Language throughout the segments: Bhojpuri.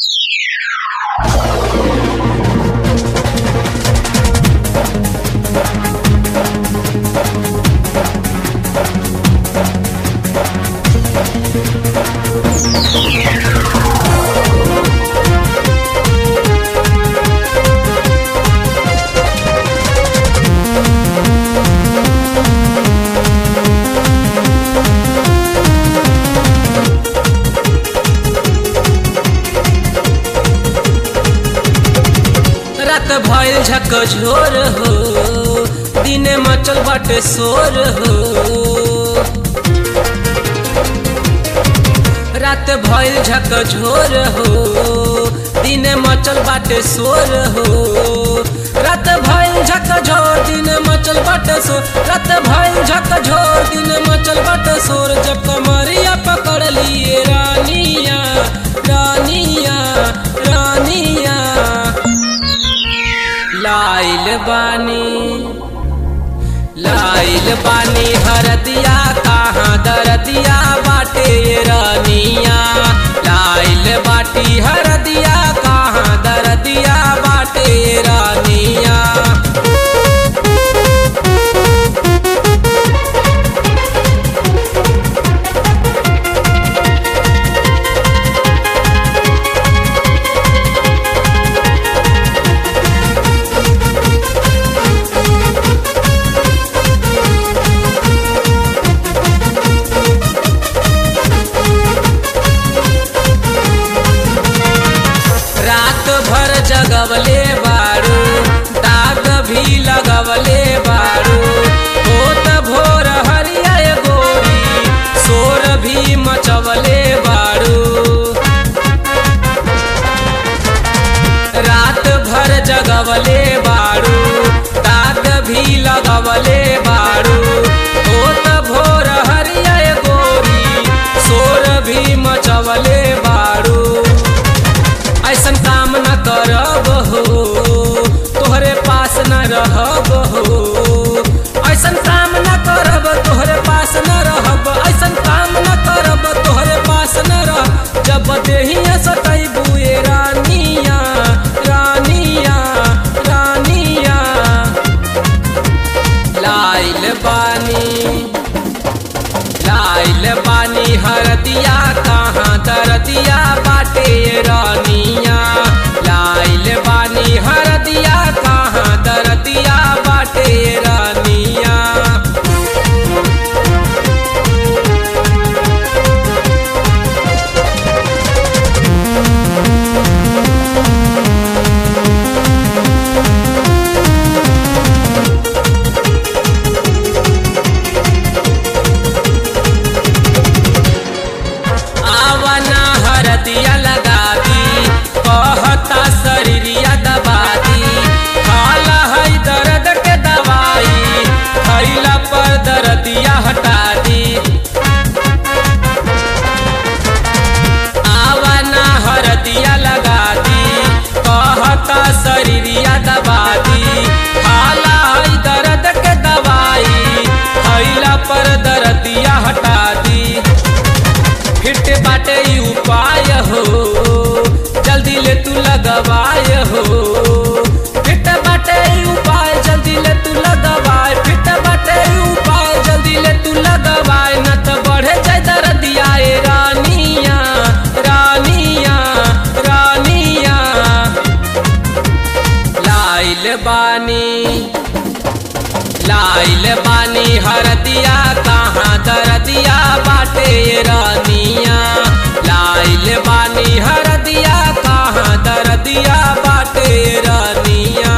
रात भइल झक झोर हो दिने मचल बाटे शोर हो रात भइल झक झोर हो दिने मचल बाटे शोर हो रात भइल झक झोर दिन मचल बाटे शोर रात भइल झक झोर दिन मचल बाटे शोर जब कमरिया पकड़ लिए रानिया रानिया रानिया लाइल बानी लाइल बानी हरदिया कहाँ दरदिया बाटे रानिया लाइल बाटी हरदिया कहाँ दरदिया बाटे रानिया रात भर जगवले बारू दाग भी लगवले बारू होत भोर हरिया गोरी शोर भी मचवले बारू रात भर जगवले बारू दाग भी लगवले बारू होत भोर हरिया गोरी शोर भी मचवले बारू ऐसन काम न करब हो तोहरे पास न रहब हो ऐसन काम न करब तोहरे पास न रहब ऐसन काम न करब तोहरे पास न रह जब देहिया सतैबू ए रानिया रानिया रानिया लाइल बानी लाइल बानी हरदिया कहाँ दरदिया बाटे रानिया लाइल बानी हरदिया कहाँ दरदिया बाटे रानिया आवना हरदिया लगा दी कहता शरीरिया दबा दी खाला है दर्द के दवाई खैला पर दर्दिया हटा दी आवना हरदिया लगा दी कहता शरीरिया दबा दी खाला है दर्द के दवाई खैला पर दर्दिया हटा दी फिट बाटे ई उपाय हो जल्दी ले तू लगवाय हो फिट बाटे ई उपाय जल्दी ले तू लगवाय फिट बाटे ई उपाय जल्दी ले तू लगवाय न त बढ़े जाय दर्दिया ए रानिया रानिया रानिया लाइल बानी लाइल बानी हरदिया कहाँ दरदिया बाटे रानिया लाइल बानी हरदिया कहाँ दरदिया बाटे रानिया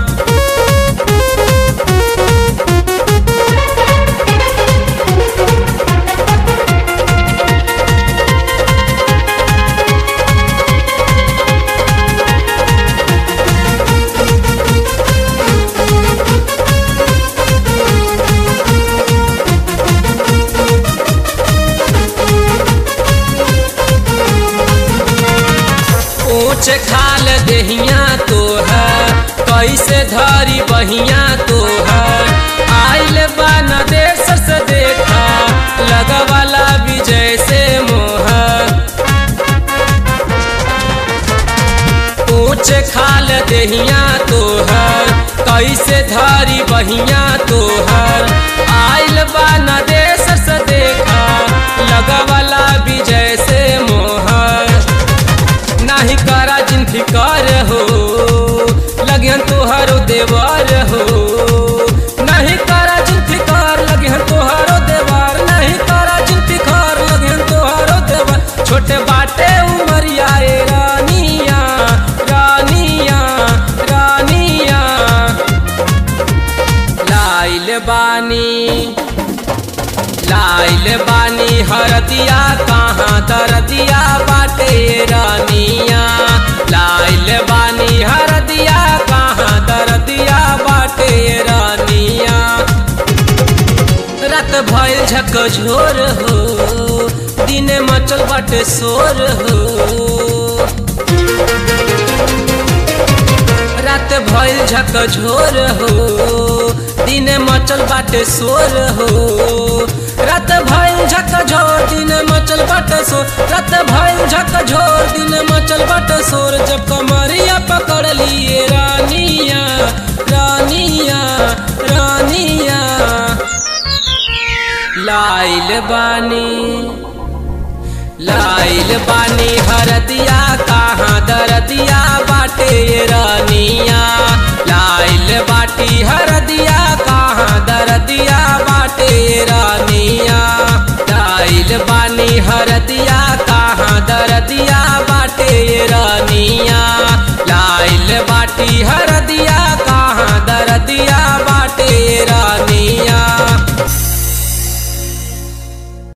ऊंच खाल देहिया तो है कैसे धरी बहिया तो है आइल बन देश से देखा लगवाला विजय से मोह ऊंच खाल देहिया तोहर कैसे धरी बहिया तोहर आइल बा न देश से देखा लगवला विजय से मोहर नाही करा जिन फिकर हो लगियन तोहरो देवर हो नहीं करा जिन फिकर लगियन तोहरो देवर नहीं करा जिन फिकर लगियन तोहरो देवर छोटे बाटे उमरिया ए रानिया रानिया रानिया लाइल बानी लाइल बानी हरदिया कहाँ दरदिया बाटे रानिया लाइल बानी हरदिया कहाँ दरदिया बाटे रानिया रात भइल झक झोर हो दिने मचल बाटे शोर हो रात भइल झक झोर हो दिने मचल बाटे शोर हो रात भइल झक झोर दिन मचल बाटे शोर रात भइल झक झोर दिन मचल बाटे शोर जब कमरिया पकड़ लिए रानिया रानिया रानिया लाइल बानी लाइल बानी हरदिया कहाँ दरदिया बाटे रानिया लाइल बाटी हरदिया कहाँ दरदिया बाटे रानिया लाइल बानी हरदिया कहाँ दरदिया